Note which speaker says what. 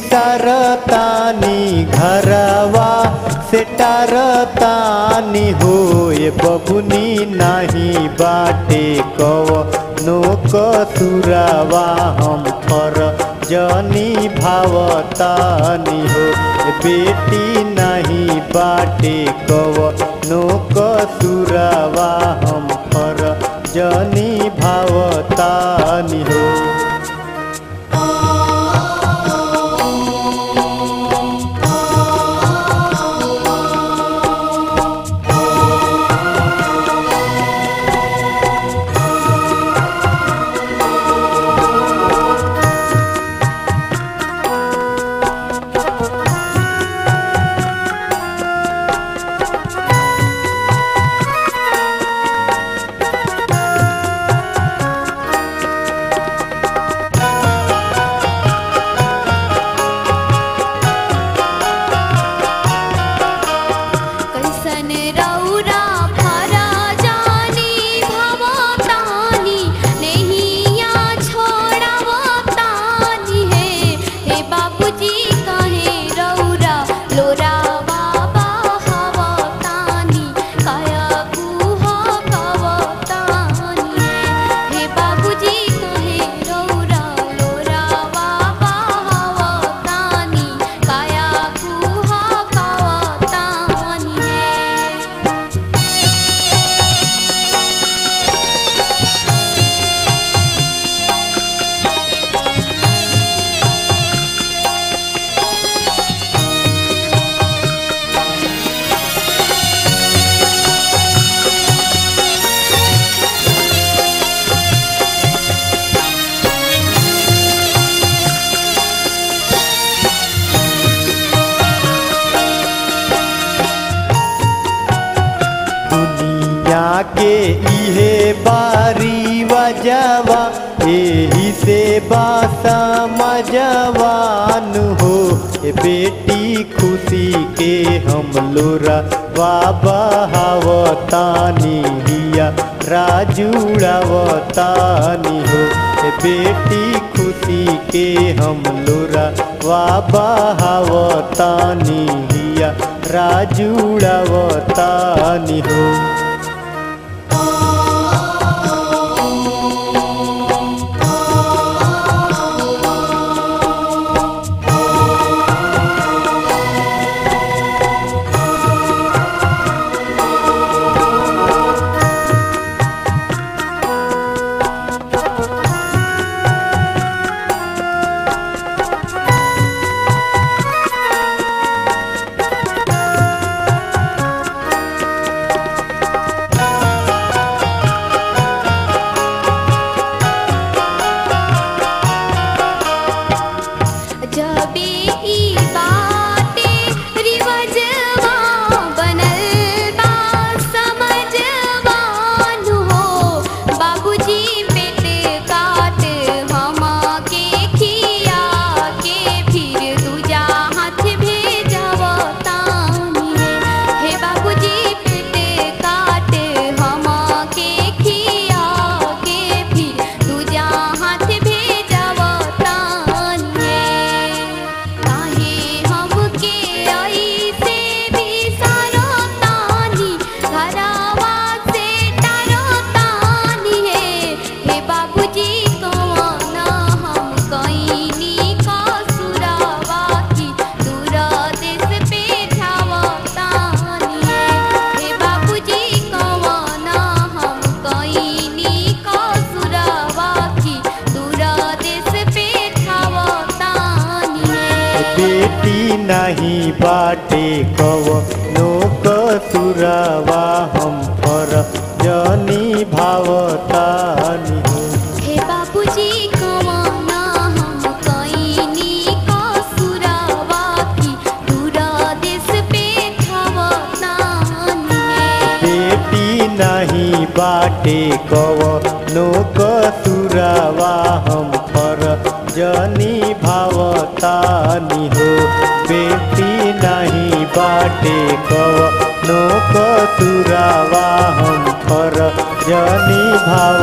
Speaker 1: टारतानी घरवा से टारतानी होए बबुनी नाही बाटे कव नो कसुरवा हम पर जनी भावतानी हो बेटी नहीं बाटे कव नो कसुरवा हम पर जनी भावतानी हो
Speaker 2: कैसन रौरा फरा जानी भवतानी नैया छोड़वतानी है हे बाबूजी कहे रौरा लोरा बाबा हवतानी काया कुह कवतानी है हे बाबूजी कहे रौरा लोरा बाबा हवतानी काया कुह कवतानी है
Speaker 1: दुनिया के इहे बारी वजवा एही से बासा मजवान हो ए बेटी खुशी के हम लोरा बाबा हवतानी हिया राजुड़ावतानी हो ए बेटी खुशी के हम लोरा बाबा हवतानी हिया राजुड़ावतानी हो
Speaker 2: जबे ई बाटे रिवजवा बनल बा समझवान हो बाबूजी पेट काट हमा के खिया के फिर दूजा हाथ भेजवतानी है हे बाबूजी पेट काट हमा के खिया के फिर दूजा हाथ भेजवतानी है काहे हमके ऐसे बिसरतानी घरवा से डरतानी है हे बाबूजी कौन हम कईनी कसुरवा की दूर देश पे ठावतानी है हे बाबूजी कौन हम कईनी कसुरवा की दूर देश पे ठावतानी है
Speaker 1: बेटी नहीं बाटे कव नो कसुरवा हम पर जनी भावतानी हो
Speaker 2: हे बाबूजी कवाना हम कईनी कसुरवा की दूर देश पे ठावतानी है
Speaker 1: बेटी नहीं बाटे कव नो कसुरवा हम पर जनी भावतानी हो बेटी नहीं बाटे कव नो कसुरवा हम पर जनी भाव